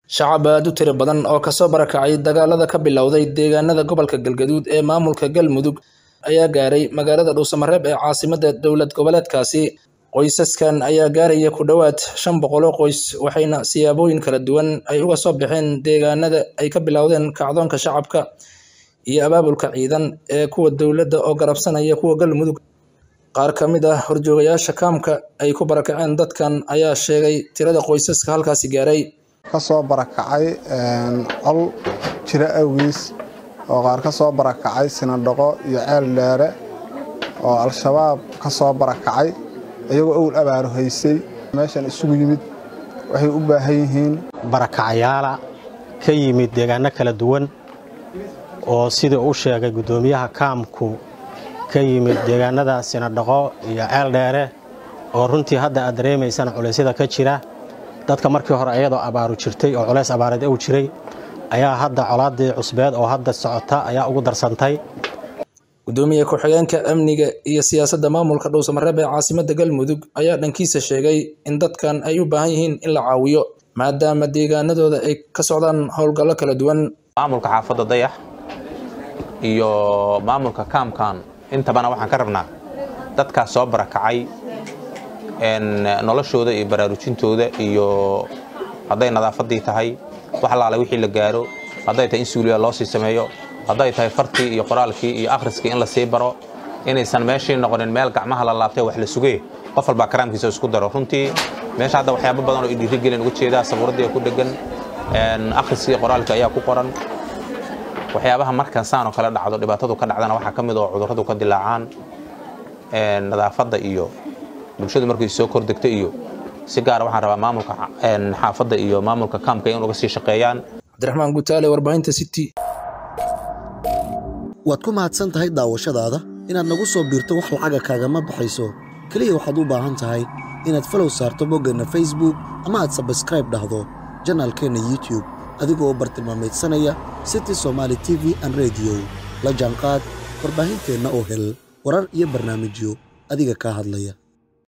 shacab aad u tiro badan oo kasoo barakacay dagaalada ka bilowday deegaanada gobolka galgaduud ee maamulka galmudug ayaa gaaray magaalada dhuusamareeb ee caasimadda dowlad goboleedkaasi qoysaskan ayaa gaaraya ku dhowaad shan boqol oo qoys waxayna siyaabooyin kala duwan ay uga soo baxeen deegaanada ay ka bilowdeen kacdoonka shacabka iyo abaabulka ciidan ee kuwa dowladda oo garabsanaya kuwa galmudug qaar ka mid ah horjoogayaasha kaamka ay ku barakaceen dadkan ayaa sheegay tirada qoysaska halkaasi gaaray ka soo barakacay col jiro awgiis oo qaar ka soo barakacay sinadhaqo iyo ceel dheere oo al-shabaab ka soo barakacay iyagoo owl abaaro haysay meeshan isugu yimid waxay u baahan yihiin barakacayaala ka yimid deegaano kala duwan oo sidii u sheegay guddoomiyaha kaamku ka yimid deegaanada sinadhaqo iyo ceel dheere oo runtii hadda aad dareemaysaan culeysyada ka jira dadka markii hore ayadoo abaaru jirtay oo culays abaareed uu jiray ayaa hadda colaaddii cusbeed oo hadda socota ayaa ugu darsantay gudoomiye ku-xigeenka amniga iyo siyaasadda maamulka dhuusamareeb ee caasimadda galmudug ayaa dhankiisa sheegay in dadkan ay u baahan yihiin in la caawiyo maadaama deegaanadooda ay ka socdaan howlgallo kala duwan maamulka xaafadda dayax iyo maamulka kaamkan intabana waxaan ka rabnaa dadkaas soo barakacay noloshooda iyo baraarujintooda iyo hadday nadaafaddii tahay wax allaale wixii la gaaro hadday tahay in suuliya loo sii sameeyo hadday tahay fartii iyo qoraalkii iyo akhriskii in la sii baro inaysan meeshii noqonin meel gacmaha la laabtay wax la sugee qof walbaa karaamkiisa isku daro runtii meesha hadda waxyaabo badan oo dhiirigelin uga jeedaa sabuuraddii ku dhegan akhriskii qoraalka ayaa ku qoran waxyaabaha markan saan oo kale dhacdo dhibaatadu ka dhacdana waxaa ka mid oo cudurradu ka dilaacaan nadaafadda iyo bulshadu markay soo kordegto iyo si gaara waxaan rabaa maamulka xaafadda iyo maamulka kaamka in uga sii shaqeeyaan cabdiraxmaan gutaale warbaahinta city waad ku mahadsan tahay daawashadaada inaad nagu soo biirto wax lacaga kaagama baxayso keliya waxaad u baahan tahay inaad falow saarto boggeenna facebook ama aad sabskraib dhahdo janaalkeenna youtub adigoo bartilmaamaydsanaya city somaali t v an rediyo la jaanqaad warbaahinteenna oo hel warar iyo barnaamijyo adiga kaa hadlaya